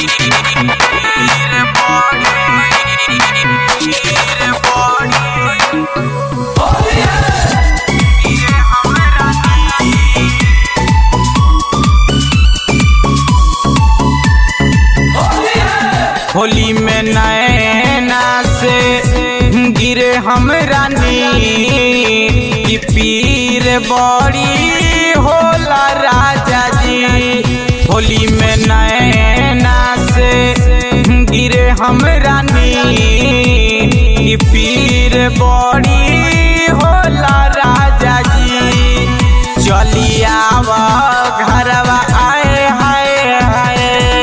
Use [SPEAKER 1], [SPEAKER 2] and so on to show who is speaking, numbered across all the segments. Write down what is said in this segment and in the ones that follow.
[SPEAKER 1] होली में नैना से गिरे हम रानी की पीर बड़ी होला राजा जी होली में नैना से गिरे हम रानी की पीर बड़ी होला राजा जी चलियावा घरवा आए हाय हाय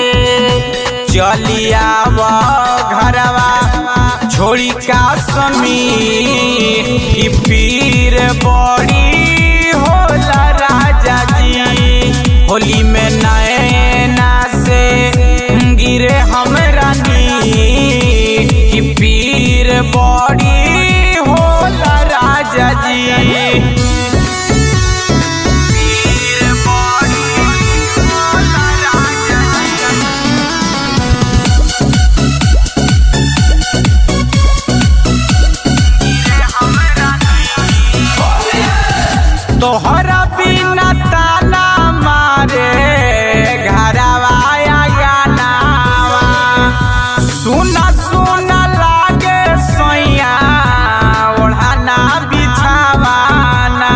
[SPEAKER 1] चलियावा घरवा छोड़ी का समी की पीर बड़ी होला राजा जी होली में नैना से गिरे हम रानी की पीर बड़ी होला राजा जी पीर बड़ी होला राजा जी तोहरा बिना ताला मारे घरवा गानावा सुना सुना लागे सोया ओढ़ाना बिछावाना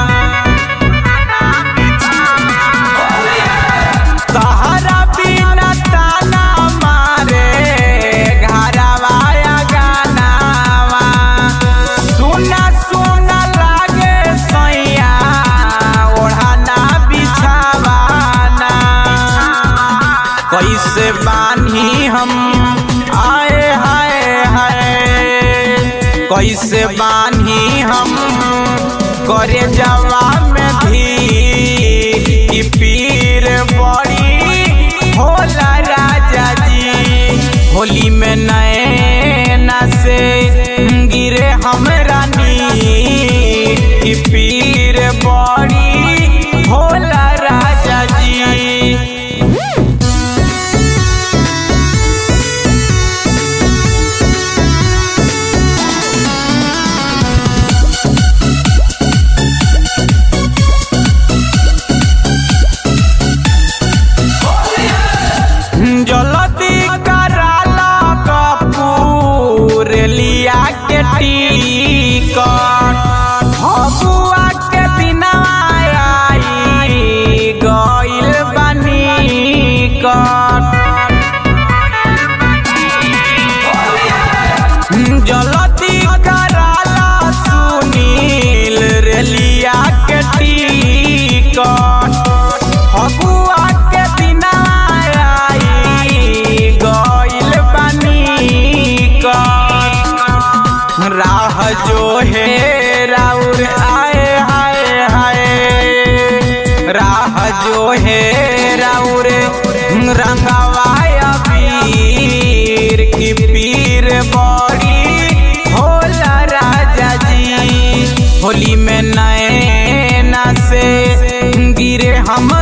[SPEAKER 1] तोहरा बिना ताला मारे घरवा गानावा सुना सुना लागे सैया ओढ़ाना बिछावाना कैसे बानी हम आए हाय हाय कैसे बानी हम करे जवा में भी ई पीर बड़ी होला राजा जी होली में नैना से गिरे हम रानी की पीर बड़ी होला राजा जी जलदी कराला कपूर लिया के टीकट फगुआ के दिनवा आई गइल बानी कट जलदी कराला सुनील रेलिया के टीकट फगुआ के दिनवा आई गइल बानी कट राह जो है राउर आए हाय हाय राह जो है राउर रंगवाय पीर की पीर बड़ी होला राजा जी होली में नैना से गिरे हम